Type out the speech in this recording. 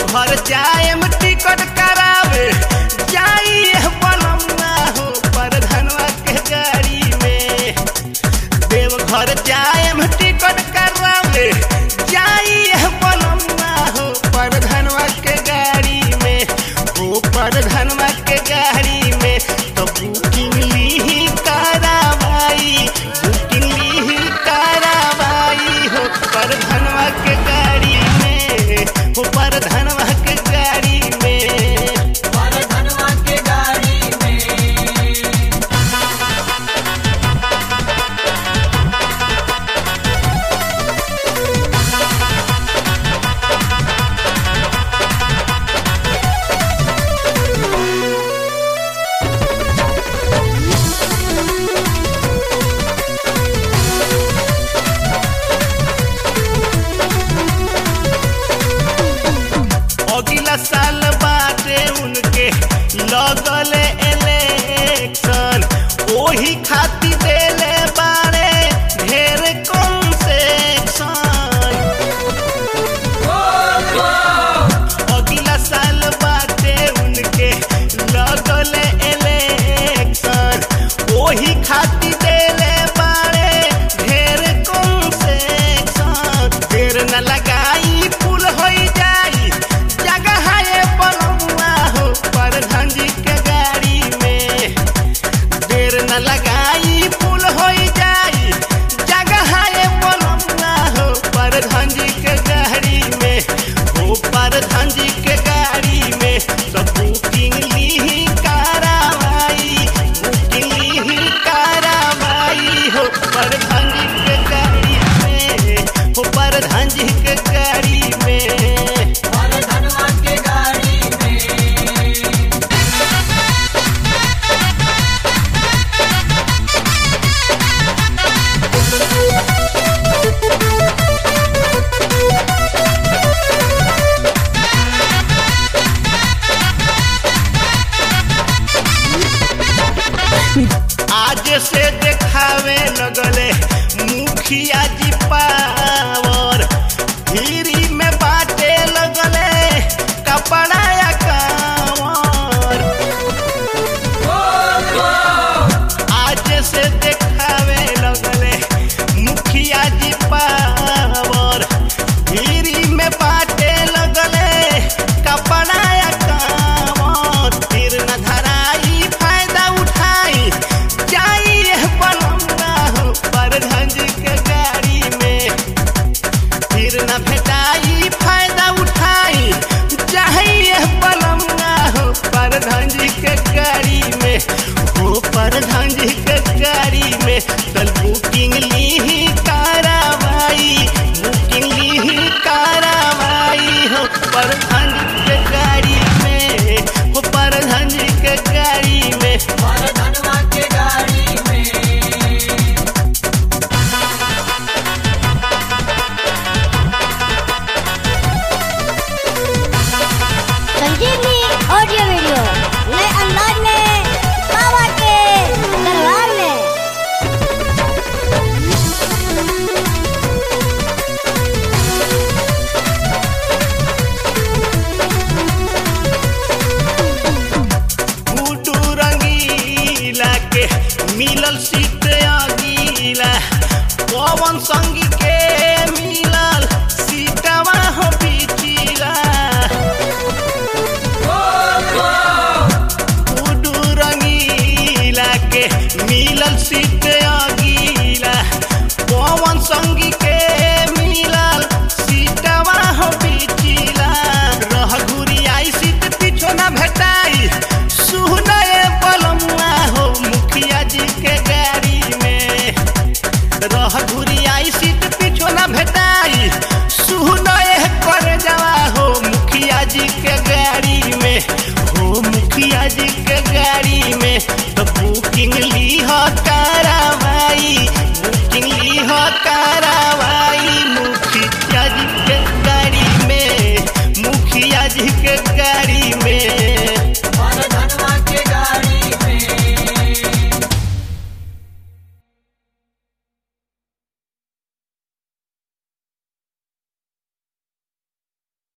देवघर जाएम टिकट करावे जाइए बनमुआ हो परधनवा के गाड़ी में देवघर जाएम टिकट करावे जाइए बनमुआ हो परधनवा के गाड़ी में हो परधनवा के गाड़ी में तो बुकिंग ली करावाई बुकिंग ली करावाई हो परधनवा के गाड़ी में हो परधनवा के गाड़ी में धनवा के गाड़ी में अगला साल बाटे उनके लगल इलेक्शन ओही खातिर देले बारे ढेर कंसेक्शन अगला साल बाटे उनके लगल इलेक्शन ओही खातिर देले बारे ढेर कंसेक्शन ढेर न लगाई फूल होई जाई जगह है बनमुआ हो प्रधान जी के गाड़ी में देर न लगाई फूल होई जाई जगह है बनमुआ हो प्रधान जी के गाड़ी में हो प्रधान जी के गाड़ी में सब बुकिंग ली करावाई बुकिंग ली करावाई हो प्रधान जी के गाड़ी में हो प्रधान जी के गाड़ी में धनवा के गाड़ी में आज से देखावे लगले मुखिया जी पावर धीरी में बाटे लगले कपड़ा या कांवर आज से देखावे लगले मुखिया जी पावर धीरी में बाटे लगले कपड़ा या कांवर फिर न धराई फायदा उठाई जाइए बनमुआ हो प्रधान जी के गाड़ी में फिर न भेटाई फायदा उठाई चाहिए बनमुआ हो प्रधान जी के गाड़ी में हो प्रधान जी के गाड़ी में कल बुकिंग ली करावाई बुकिंग ली करावाई हो प्रधान जी के गाड़ी में हो प्रधान जी के गाड़ी में धनवा के गाड़ी में संजीवनी ऑडियो वीडियो नए अंदाज में बाबा के दरबार में गुड्डू रंगीला के मिलल सीट अगीला पवन संगी के मिलल सीटवा हो पिछिला गुड्डू रंगीला के मिलल सीट अगीला पवन संगी के मिलल सीटवा हो पिछिला रह घुरी आई सीट पीछो ना भेटाई सुनए बलमुआ हो मुखिया जी के गाड़ी में रह घुरी आई सीट पीछो ना भेटाई सुनए कर जावा हो मुखिया जी के गाड़ी में हो मुखिया जी के गाड़ी में तो बुकिंग ली हो करावाई बुकिंग ली हो करावाई मुखिया जी के गाड़ी में मुखिया जी के गाड़ी